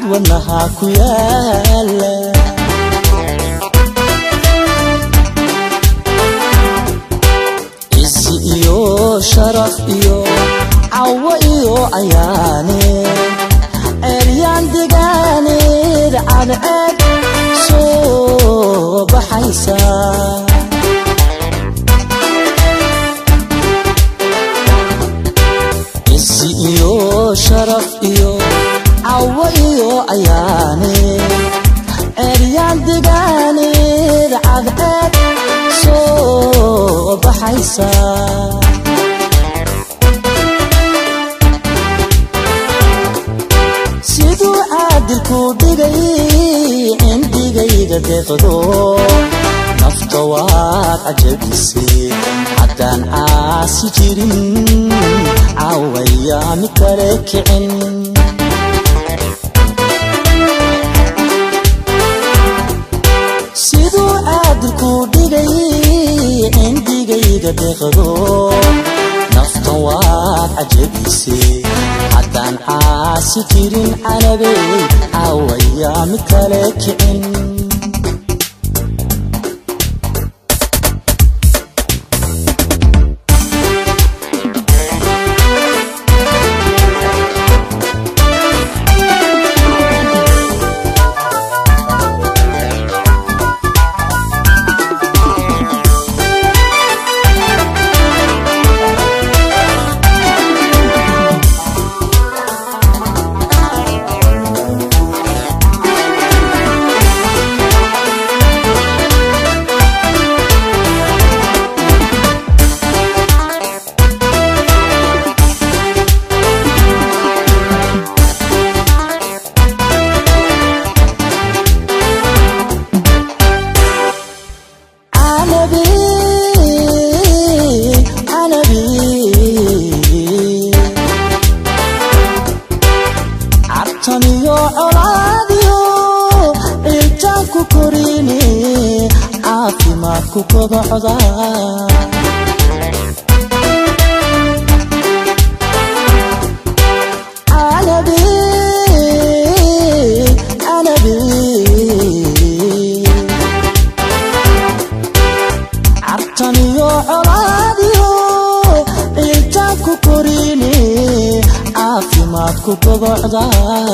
cabid wadnaha ku yaala cisi iyo sharaf iyo cawo iyo ayaane ceeryaan degaaneed cadceed soo baxaysa cisi iyo sharaf iyo cawo iyo ayaane ceeryaan degaaneed cadceed soo baxaysa siduu caadilku dhigay cindigayga deeqdo nafta waad cajabisay haddaan caasi jirin caawayaa mid kale kicin siduu caadilku dhigay cindigayga deeqdo naftan waad cajabisay haddaan caasi jirin canabey caawayaa mid kale kicin canabi canabi cabtan iyo colaadiyo ciiltaan ku korini caafimaadku kobocda canabi canabi cabtan iyo colaadiyo ciiltaan ku korini caafimaadku kobocda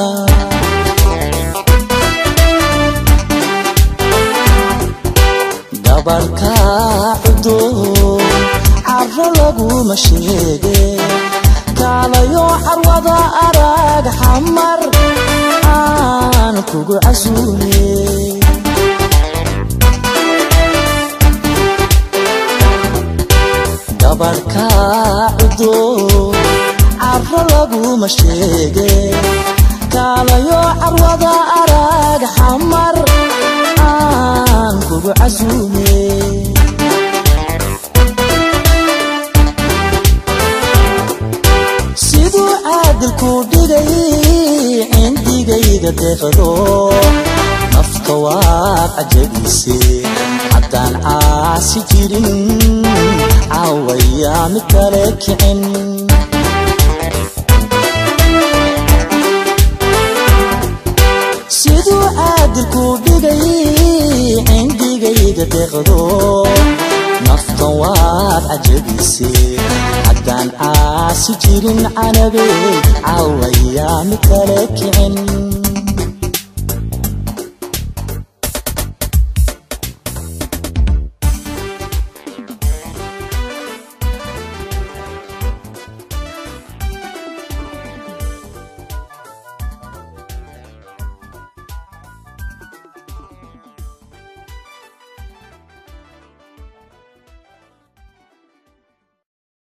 gabarhka cudur caro laguma sheege kaalayo carwada arag xamar aan kugu casuume gabarhka cudur caro laguma sheege kaalayo carwada arag xamar aan kugu casuume siduu caadilku dhigay cindigayga deeqdo nafta waad cajabisay haddaan caasi jirin caawayaa mid kale kicin siduu caadilku dhigay cindigayga deeqdo naftan waad cajabisay haddaan caasi jirin canabey caawayaa mid kale kicin